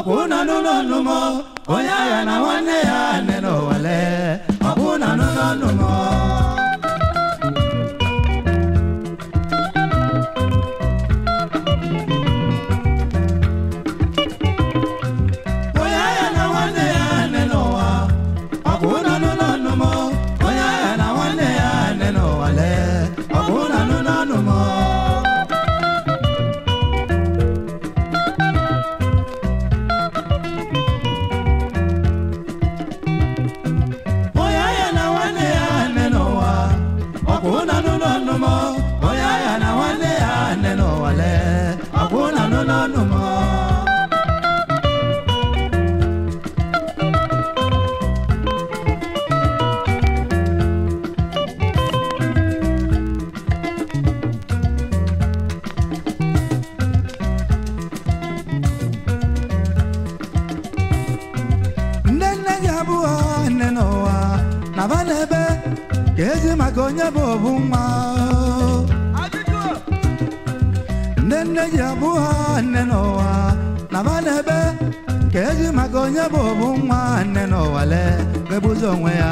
ọkwụ na n'ụlọ nnụmọ onye agha na nwanne ya nne n'ụwale ọkwụ na n'ụlọ nnụmọ onye agha na nwanne ya nne n'ụwa ọkwụ na n'ụlọ nnụmọ onye agha na nwanne ya nne n'ụwale ọkwụ na n'ụlọ nnụmọ onye agha na nwanne ya nne n'ụwa ọkwụ na n'ụlọ nnụmọ onye agha na nwanne ya nne n'ụwa lee ọkwụ na n'ụlọ nnụmọ nne nne gị abụọ nne n'ụwa na ba n'ebe ka ezi maka onye bụ obu nwa nne nne gị abụọ nne n'ụwa na ba n'ebe ka ezi maka onye bụ obu nwa nne n'ụwa lee bebuzi onwe ya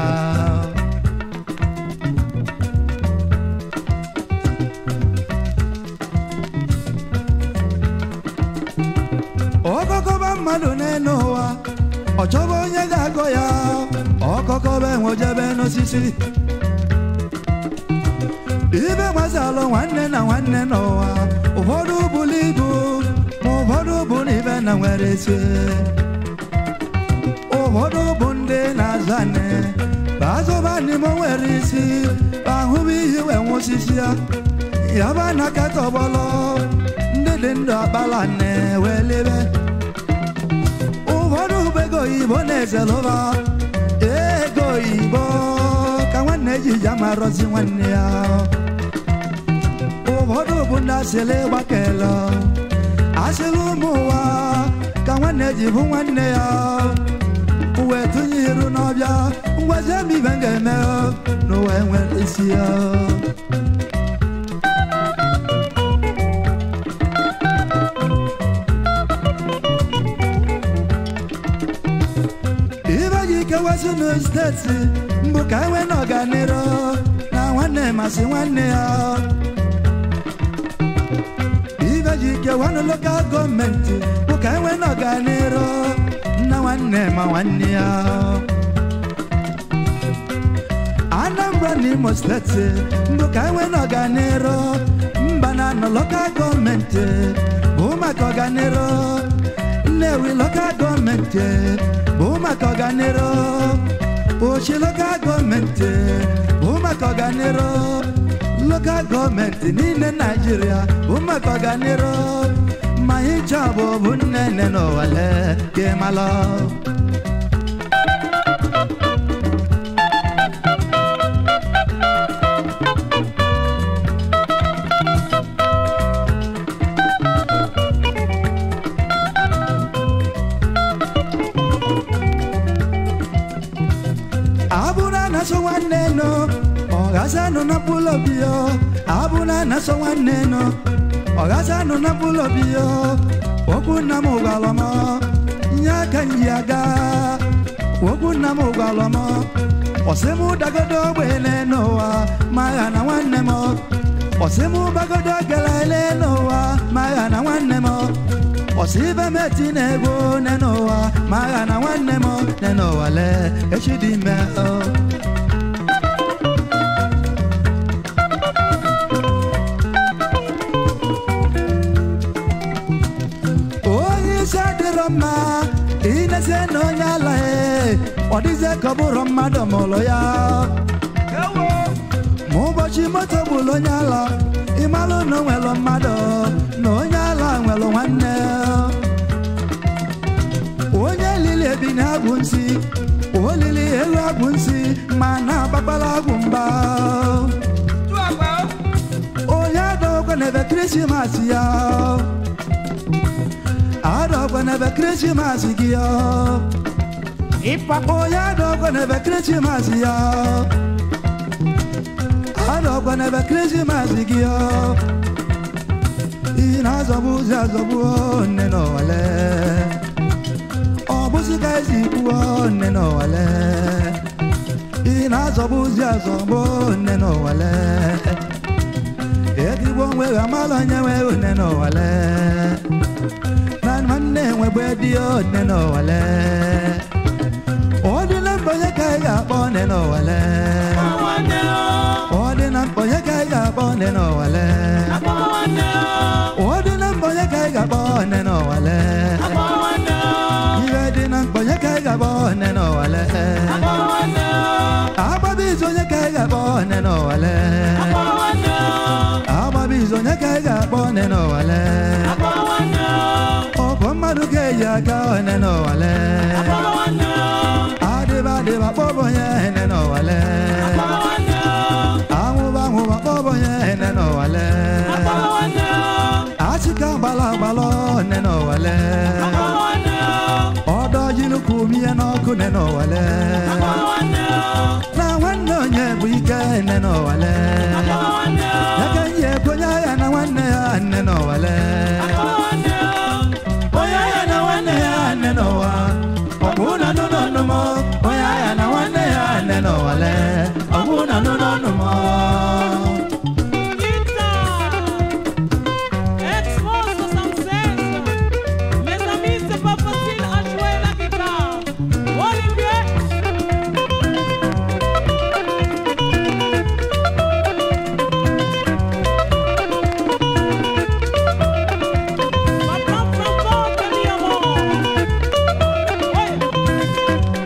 ọkọkọba mmadụ n'elu ụwa ọ chọba onye ga-agọ ya ọkọkọba enwejebe n'osisi ibe gbasalụ nwanne na nwanne n'ụwa ụfọdụ bụrụ ibu ma ụfọdụ bụ na ibe na nwere isi ụfọdụ bụ ndị na-azụ anị bazụba n'ime nwere isi ahụbụ ihe wee nwụsisi ya yaba na kata ọgbọlọ ndị dị ndụ akpala nne wee lebe ụfọdụ bụ ego oyibo na-ezelụba ego oyibo ka nwanne ji ji amarọzi nwanne ya ụfọdụ bụ ndị asịrị gbakelo asịrị ụmụ ụwa ka nwanne ji bụ nwanne ya uwe tụnye iru n'ọbịa ngwazi ebe ibe m ga-eme n'ụwa enwere isi ya ibe ji kewasị na steeti mbụ ka enwe na ọganiru na nwanne masị nwanne ya ibe ji kewa na lokal gọọmenti bụ ka enwe na ọganiru na nwanne ma nwanne ya anambra na imo steeti mbụ ka enwe na ọganiru mba na nọ lokal gọọmenti bụ maka ọganiru nnewi lokal gọọmenti bụ maka ọganiru ochi lokal gọọmenti bụ maka ọganiru lokal gọọmenti niile naijiria bụ maka ọganiru ma ịchọ bụ bụ nne nne n'ụwale ka ịmalụ abụna na-asọ nwanne nọ ọghazanụ na mkpụrụ obi ya abụna na-asọ nwanne nọ ọghazanụ na mkpụrụ obi ya okwu nna m gwara m nye aka m ji aga okwu nna m gwara m ọsị m dagodo ogbene n'ụwa ma agha na nwanne m ọsị m gbagodo gelele n'ụwa ma agha na nwanne m ọsị ibe m eti na-ego ne n'ụwa ma agha na nwanne m ne n'ụwa lee echi dị ime o onye isi adịrọ mma inezie na onye ala e ọ dịzie ka ọ bụrụ mmadụ mụrụ ya ma ụbọchị moto gburu onye ala ịmalụ na o nwere mmadụ na onye ala nwere nwanne onye lili ebi na agwụ nsị olili elu agwụ nsị ma na-agbagbala agwụ mgba onye adọkwa n'ebe krismas ya adọkwa n'ebe krismas gị ya onye adọkwa n'ebe krismas ya adọkwa n'ebe krismas gị ya ị na-azọgbu ụzọ azọgbu nne n'ọwale ka esi kwuo nne n'ụwale ị na-azọbụzi azọbụ nne n'ụwale ezigbo onwe gị amala onye nwe nne n'ụwale na nwanne nwebe dị nne n'ụwale ọ dị na mkpa onye ka ị ga-akpọ nne n'ụwale ọ dị na mkpa onye ka ị ga-akpọ nne n'ụwale ọ dị na mkpa onye ka ị ga-akpọ nne n'ụwale ihe dị na mkpa onye ka ị ga-akpọ nne n'ụwale agbabizi onye ka ị ga-akpọ nne n'ụwale agbabizi onye ka ị ga-akpọ nne n'ụwale ọ bụ mmadụ ga-eji aka nne n'ụwale adịba adịba kpọbụ onye nne n'ụwale anwụba anwụba kpọbụ onye nne n'ụwale achịka gbala agbalọ nne n'ụwale ọdọ jinukwu mie n'ọkụ nne n'ụwale na nwanne onye bụ ike nne n'ụwale ya ka ihe ekwenye ya na nwanne ya nne n'ụwale onye ya na nwanne ya nne n'ụwa ọ bụ na nụ n'ọnụ m onye ya na nwanne ya nne n'ụwale ọ bụ na nụ n'ọnụ m Expose to some sense. Mes amis, c'est pas facile à jouer la guitare. Olivier. Madame Franco, mi amor. Ouais.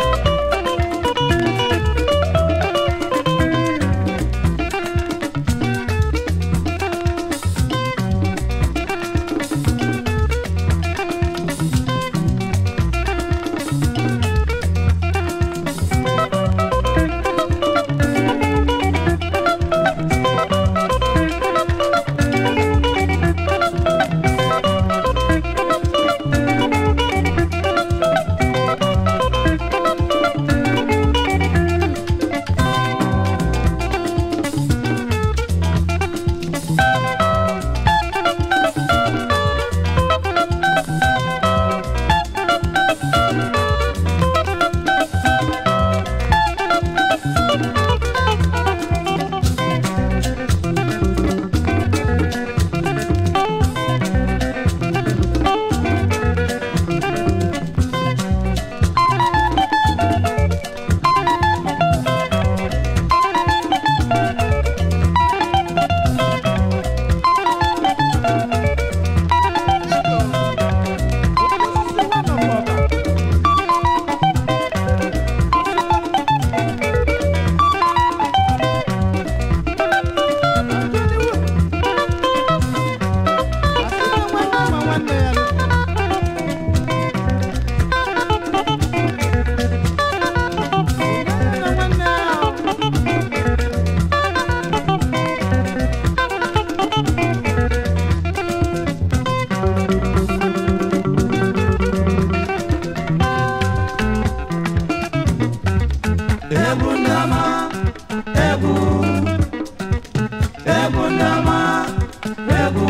egwu ndama egwu egwu ndama egwu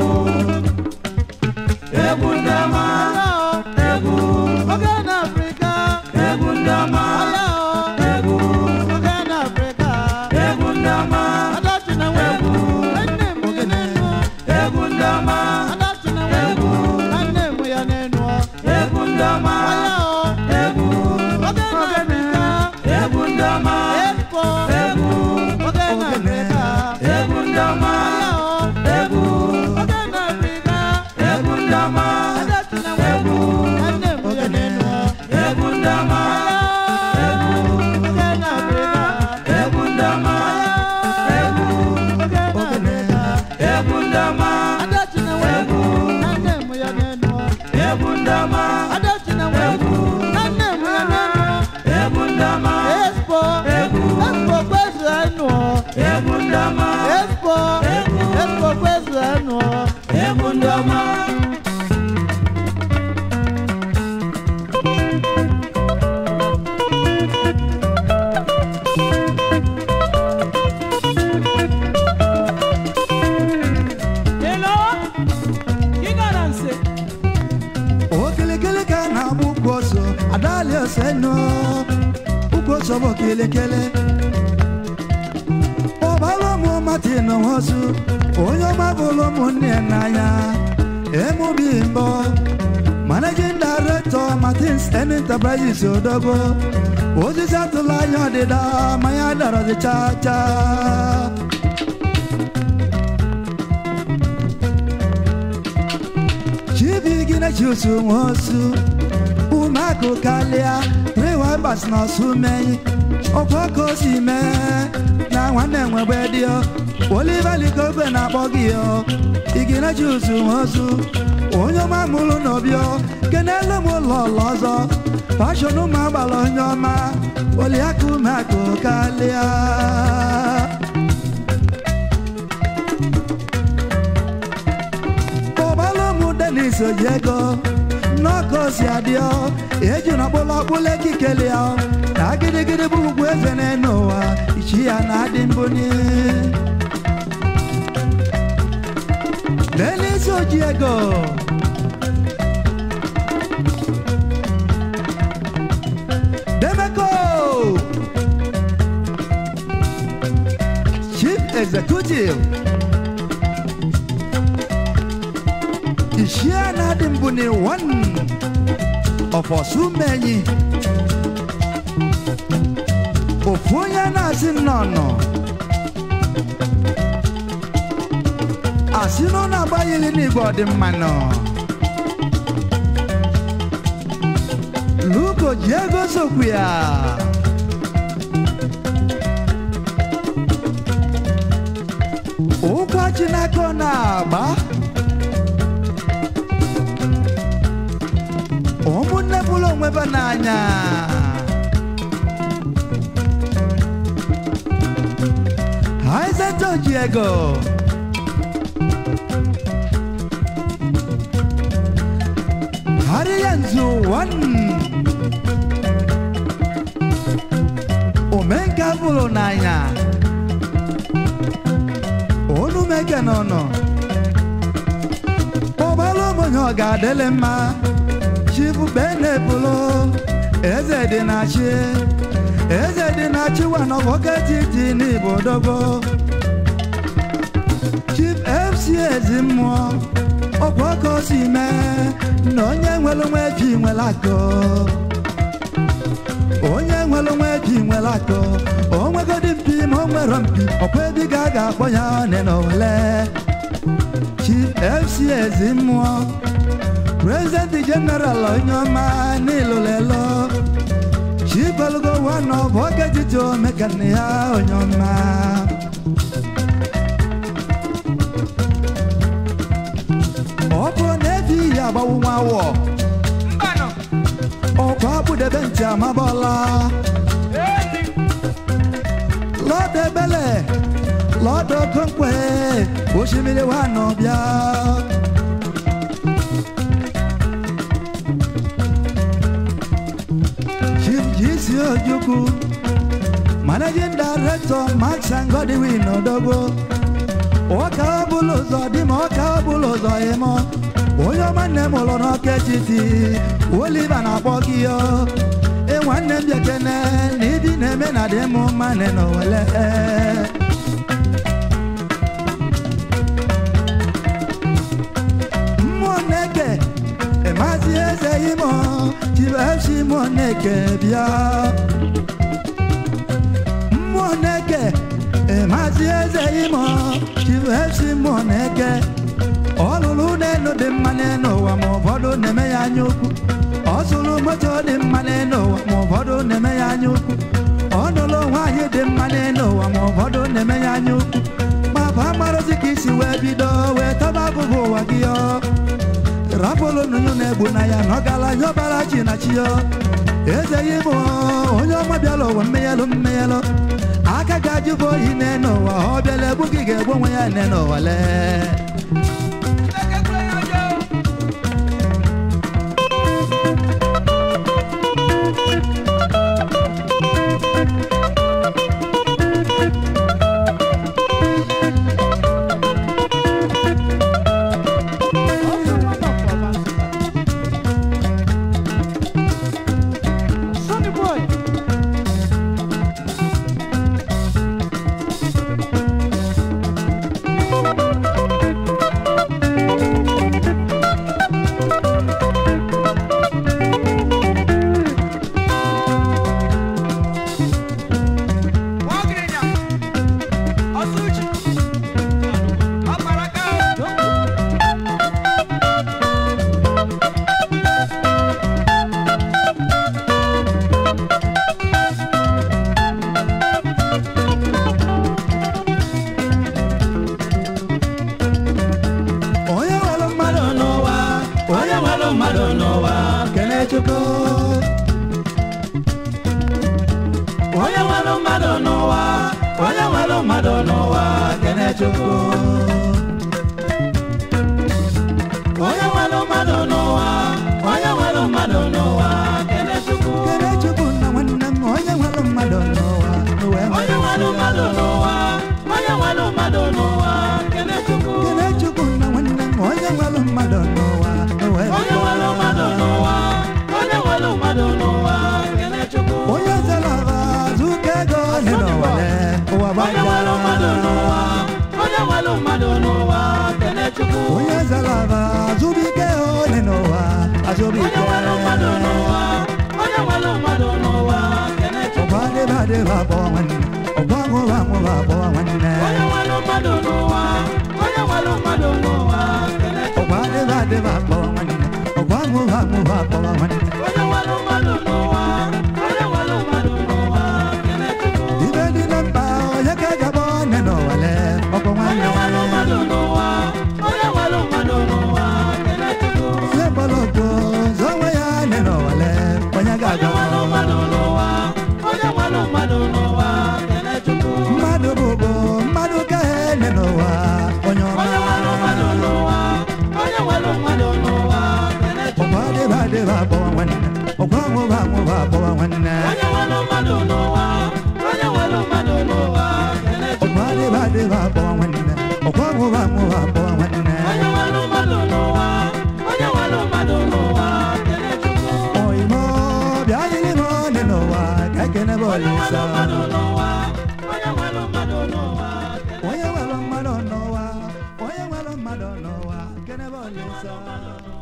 egwu ndama egwu Ogana Africa, egwu ndama egwu Ogana Africa, egwu ndama Adachi na webu, nne m ya n'enu, egwu ndama Adachi na webu, nne m ya n'enu, egwu ndama aya o, egwu Ogana Africa, egwu ndama Expo, egwu Ogana Africa, egwu ndama aya o, egwu Ogana Africa, egwu ndama Adachi na webu, nne m ya n'enu, egwu ndama egwu Ogana Africa, egwu ndama egwu Ogana Africa, egwu ndama Adachi na webu, nne m ya n'enu. egwu ndama Adachi na webu, nne m ya n'enu. egwu ndama Expo, Expo kwezu enu. egwu ndama Expo, Expo kwezu enu. egwu ndama Hello? Qui garanse? okilikili ka na-agba ụkwụ ọsọ adali ọsọ kelekele ụbara ụmụ Martin Nwosu onye ọma bụrụ ụmụnne ya n'anya emubi mbọ managing director Martins Enterprises Odogwu osisi atụla anya ọdịda ma ya darazi chaa chaa chibigina chiusu nwosu umeakụ kalịa rewabas na ọsụ meyi ọkwa ka o si mee na nwanne nwegbe dio Oliver Likogbe na-akpọ gị yo igina chiusu nwosu onye ọma mụrụ n'obio kenelu m ụlọ ụlọ ọzọ fashọn ụmụ agbala onye ọma oliakụ umeakụ kalịa ụbalụmụ denis ojiego nnọkọ si adịọ eji n'ọkpụlụ ọkpụlụ ekikele ya na gịrịgịrị bụ ugwu eze n'elu ụwa ichi ya na-adị mbuni denis ojiego demeko chief executive Ishia na dị mbụ ni one of Osumenyi ofu onye na-asị nnọnọ asị na ọ na-agbaghịlị n'igwe ọdịmmanụ Luko ji ego sokwu ya ụkwa Chineke ọ na-agba ụmụnne bụrụ onwe ba n'anya Isaac ji ego har yanzu wannan omenka bụrụ n'anya onu meke n'ọnụ ụgbọala ụmụnye ọ ga-adịlị mma chifu benebụlụ eze dị na chi eze dị na chi wa n'ọbọketi dị n'igbo dogo chief fc ezi mmụọ ọkwa ọkọ si mee na onye nwere onwe ji nwere akọ onye nwere onwe ji nwere akọ o nwegodi mpi ma o nwere mpi ọkwa ebe ga a ga-akpọ ya one na ole chief fc ezi mmụọ president general onye ọma n'ilolelo chibelugo one of oketiti omekane ya onye ọma ọ bụ na-ebi ihe agbawu nwa awọ ọkwa akpụdebe ntị amabọla lọdọ ebele lọdọ okonkwe osimiri wa nọ bịa chief gc ojukwu managing director max and godwin odogwo ọka ọbụla ụzọ dị ma ọka ọbụla ụzọ ịmọ onye ọma nne m ụlọ n'ọka etiti oliva na-akpọ gị yo e nwanne m bịakene na ịdị na-eme na dị m mma nne na owele mmụọ na-eke maazị eze imo chibefsi mmụọ na-eke bịa mmụọ na-eke maazị eze imo chibefsi mmụọ na-eke ọ lụrụ n'elu dị mma n'elu ụwa ma ụfọdụ na-eme ya anya ukwu ọ zụrụ moto dị mma n'elu ụwa ma ụfọdụ na-eme ya anya ukwu ọ nụrụ nwaanyị dị mma n'elu ụwa ma ụfọdụ na-eme ya anya ukwu ma bụ amarozi ka isi wee bido wee taba abụbụ ụwa gị ọ rapụlụ nụnụ na-egbu na ya na ọ gala nye ọbara chi na chi yo ezeghị m onye ọma bịala ụwa mmenyelụ mmenyelụ aka ga-ajụbụ oyi n'elu ụwa ọ bịala egbu gị ga-egbu onwe ya n'elu ụwa lee Sonny boy. mmadụ n'ụwa onye nwere mmadụ n'ụwa kene chukwu onye nwere mmadụ n'ụwa onye nwere mmadụ n'ụwa kene chukwu kene chukwu na nwanne m onye nwere mmadụ n'ụwa n'ụwa onye nwere mmadụ n'ụwa onye nwere mmadụ n'ụwa kene chukwu kene chukwu na nwanne m onye nwere mmadụ n'ụwa n'ụwa onye nwere mmadụ n'ụwa onye nwere mmadụ n'ụwa kene chukwu onye zara zụka ego dị n'ụwa le, ụwa onye nwere mmadụ n'ụwa gbagara onye nwere mmadụ n'ụwa kene chukwu onye zara zụbike dị n'ụwa azụbike onye nwere mmadụ n'ụwa onye nwere mmadụ n'ụwa kene chukwu ọgba dịba dịba kpọọ nwanne ọgba nwụba nwụba kpọọ nwanne onye nwere mmadụ n'ụwa onye nwere mmadụ n'ụwa kene chukwu ọgba dịba dịba kpọọ nwanne ọgba nwụba nwụba kpọọ nwanne onye nwere mmadụ n'ụwa onye nwere mmadụ n'ụwa kene chukwu ibe dị na mkpa onye ka gaba ọnụ n'ụwa le ọkpọ onye nwanne nwere mmadụ n'ụwa onye nwere mmadụ n'ụwa kene chukwu ihe mgbọlọgwụ zọnwe ya nị n'ụwa le onye onye ga-aga nwere mmadụ n'ụwa onye nwere mmadụ n'ụwa kene chukwu mmadụ bụ bụ mmadụ ka nị n'ụwa onye ọma onye nwere mmadụ n'ụwa onye nwere mmadụ n'ụwa kene chukwu ọgba dịba dịba kpọọ nwanne ọgba nwụba nwụba kpọọ nwanne onye nwere mmadụ n'ụwa onye nwere mmadụ n'ụwa kene chukwu ọgba dịba dịba kpọọ nwanne ọgba nwụba nwụba kpọọ nwanne onye nwere mmadụ n'ụwa onye nwere mmadụ n'ụwa kene chukwu oyimo bịa yiri m ọnụ n'ụwa ka ekene bụ onye nwere olisa mmadụ n'ụwa onye nwere mmadụ n'ụwa kene onye nwere mmadụ n'ụwa onye nwere mmadụ n'ụwa kene bụ olisa